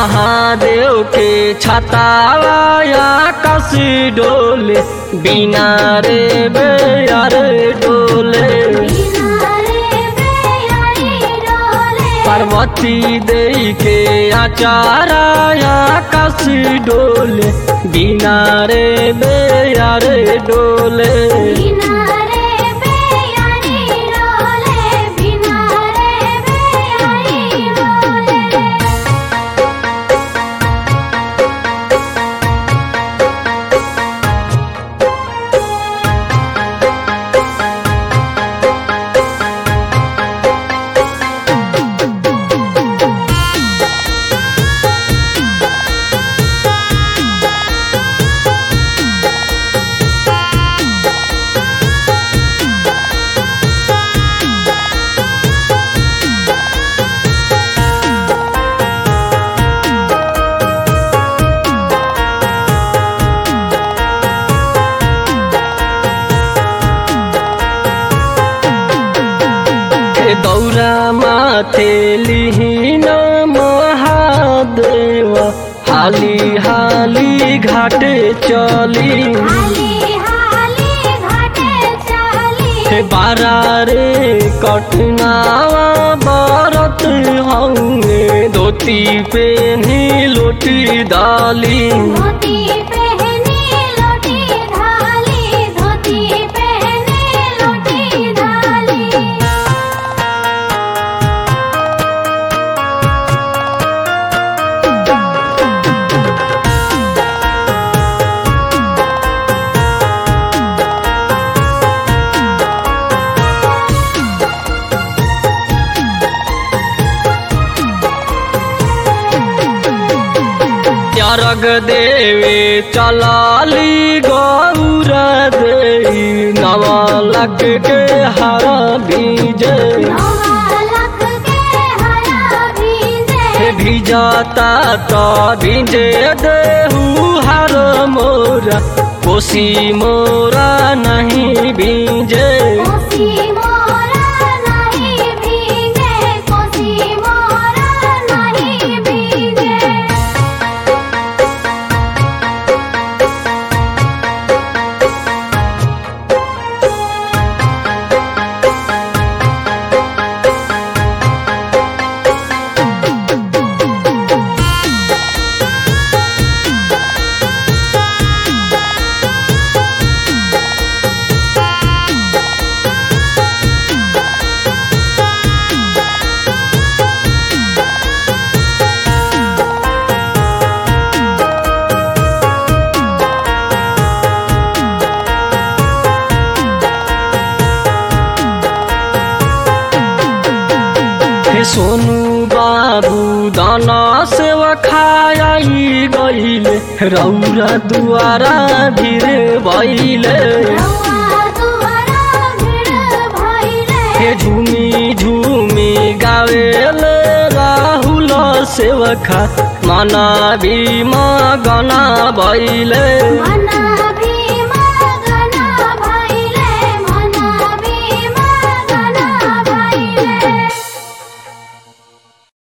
महादेव के छताया कस डोले बिना रे बेयार डोले पार्वती देई के आचाराया कस डोले बिना रे बेयार डोले दौरा माथे लिहिन महादेव हाली हाली घाटे चली हे बारा रे कटनावा बरत हंगे धोती पेनी लोटी डाली धोती पहनी लोटी धाली धोती पहनी लोटी धाली त्यारग देवे चलाली गौर देई नवलक के हर बीजे नवालक के हरा भीजे हे भिजाता तो भिजे देहू हर मोरा कोसी मोरा नहीं भीजे कोसी मोरा नहीं भीगे कोसी मोरा नहीं भीगे हे सोनू बाबू दाना सेवा खाई गईले रौरा दुआरा धीरे भैले रउआ दुआरा भीड़ भइले हे झूमी झूमी गावेले राहुल सेवखा मना भी गना भैले मना